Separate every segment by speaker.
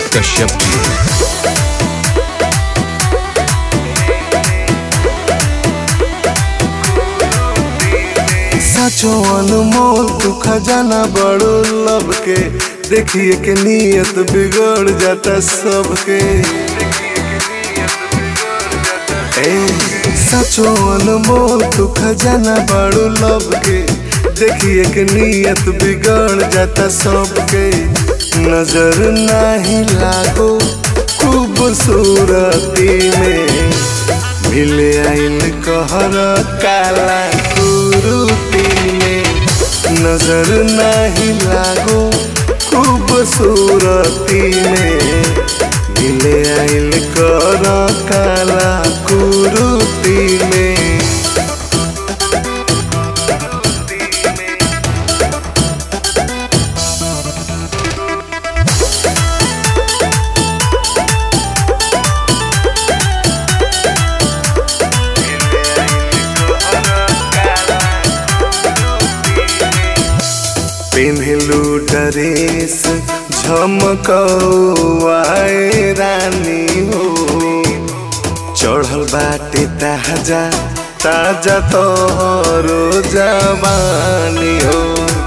Speaker 1: कश्यप जी
Speaker 2: साचो अनमोल तू खजाना बड़ो लब के देखिए के नियत बिगड़ जाता सबके ए साचो अनमोल तू खजाना बड़ो लब के देखिए के नियत बिगड़ जाता सबके नजर नहीं लागो खूबसूरती में मिले आइल कहर काला कुरुती में नजर नहीं लागो खूबसूरती में मिले आइल कर काला कुरुती में पेन्हलू ड्रेस झमकौआए रानी हो चढ़ल बाटे ताजा ताजा तोहरो जवानी हो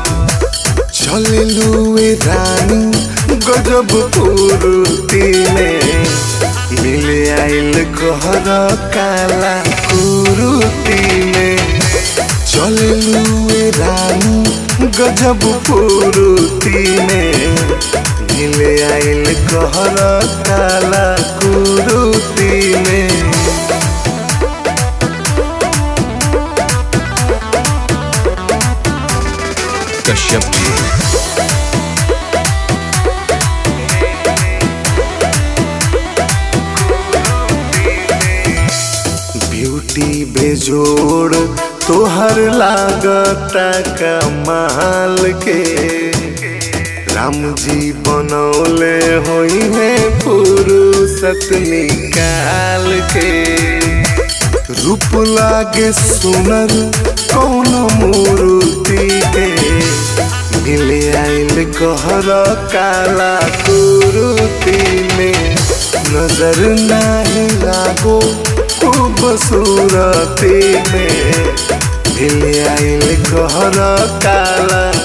Speaker 2: चललू ए रानी गजब पूर्ति में मिले आइल कहर काला कुरुती में चललू ए रानी गजब पूर्ति में मिले आइल कहर काला कुरुती में
Speaker 1: कश्यप जी
Speaker 2: ब्यूटी बेजोड़ तोहर लागता कमाल के राम जी बनौले होई है फुर्सत निकाल के रूप लागे सुनर कौन मूर्ति के मिले आइल कहर काला कुरुती में नजर नहीं लागो खूबसूरती में मिले आइल कहर काला